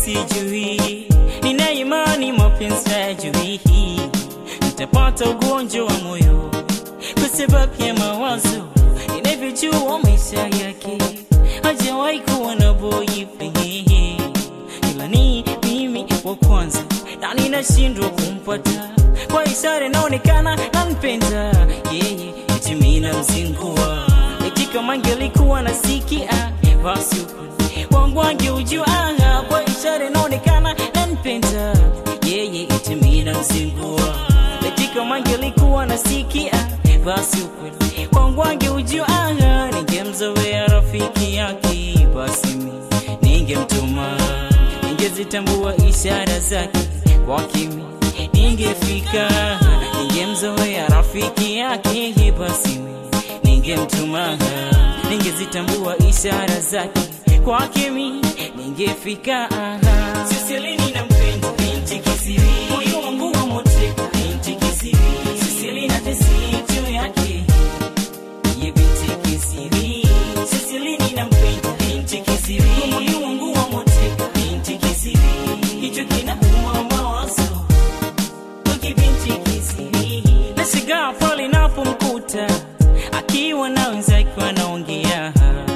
sijui, nina imani mapenzi hayajui, nitapata ugonjwa wa moyo kwa sababu ya mawazo ninavyojua maisha yake, hajawahi kuwa na boyfriend, ila ni mimi wa kwanza na ninashindwa kumpata kwa ishara inaonekana nampenda yeye, eti mimi namzingua, eti kama angelikuwa nasikia basi ukweli wangu angeujua, kwa ishara inaonekana nampenda yeye, eti mimi namzingua, eti kama angelikuwa nasikia basi ukweli wangu angeujua, ningemzoea rafiki yake, basi mimi ningemtuma, ningezitambua ishara zake kwa kimi ningefika, ningemzoea rafiki yake, basi mimi ningemtuma, ningezitambua ishara zake kwa kimi ningefika. Sisilini nampenda binti kisiri, moyo wangu wa moteka binti kisiri, Sisilina tesi juu yake ye binti kisiri, Sisilini nampenda binti kisiri, moyo wangu wa moteka binti kisiri, hicho kinauma mawazo kibinti kisiri, nashigaa pale napomkuta akiwa na wenzake wanaongea,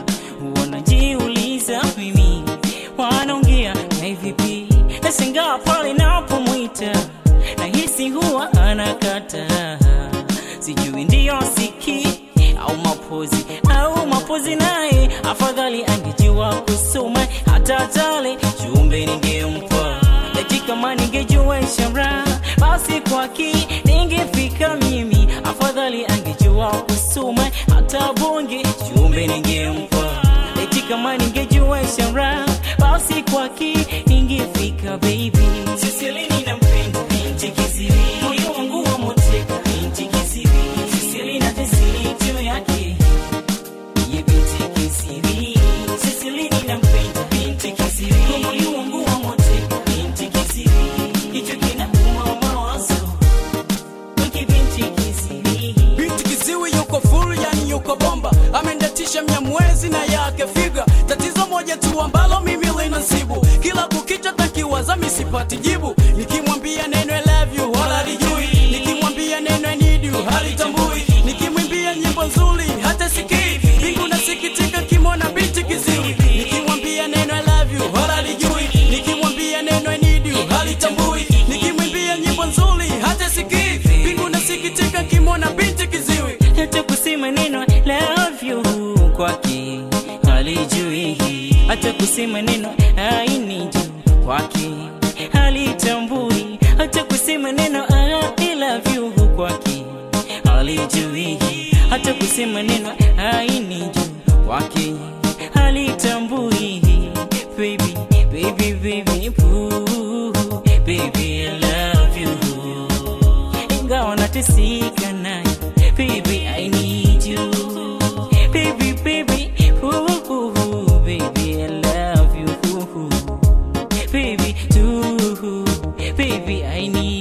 wanajiuliza mimi wanaongea na vipi? Nashangaa pale napomwita nahisi huwa anakata, sijui ndiyo siki au mapozi au mapozi, naye afadhali angejua kusoma hata tale chumbe ningempa eti kama ningejua ishara basi kwaki ningefika mimi, afadhali angejua kusoma hata bonge chumbe ningempa eti kama ningejua ishara basi kwaki ningefika baby. Sisilini nampenda binti kisiri, moyo wangu wa moteka binti kisiri, Sisilina tesiri juu yake ye binti kisiri, Sisilini nampenda binti kisiri, moyo wangu wa moteka binti kisiri, hicho kinauma mawazo wiki binti kisiri. Binti kiziwi yuko full, yani yuko bomba, amendatisha mnyamwezi na yake figa. Tatizo moja tu ambalo mimi linasibu, kila kukicha takiwaza misipati jibu. Nikimwambia neno I love you wala lijui, nikimwambia neno I need you halitambui, nikimwimbia nyimbo nzuri hata sikii. Mbingu nasikitika kimona binti kiziwi, nikimwambia neno I love you wala lijui, nikimwambia neno I need you halitambui, nikimwimbia nyimbo nzuri hata sikii. Mbingu nasikitika kimona binti kiziwi. hata kusema neno love you kwake halijui, hata kusema neno I need you kwake halitambui, hata kusema neno I love you kwake halijui, hata kusema neno I need you kwake halitambui. Baby, baby, baby, ooh, baby, I love you ingawa nateseka naye baby I need you baby baby ooh, ooh, baby I love you ooh, baby too baby I need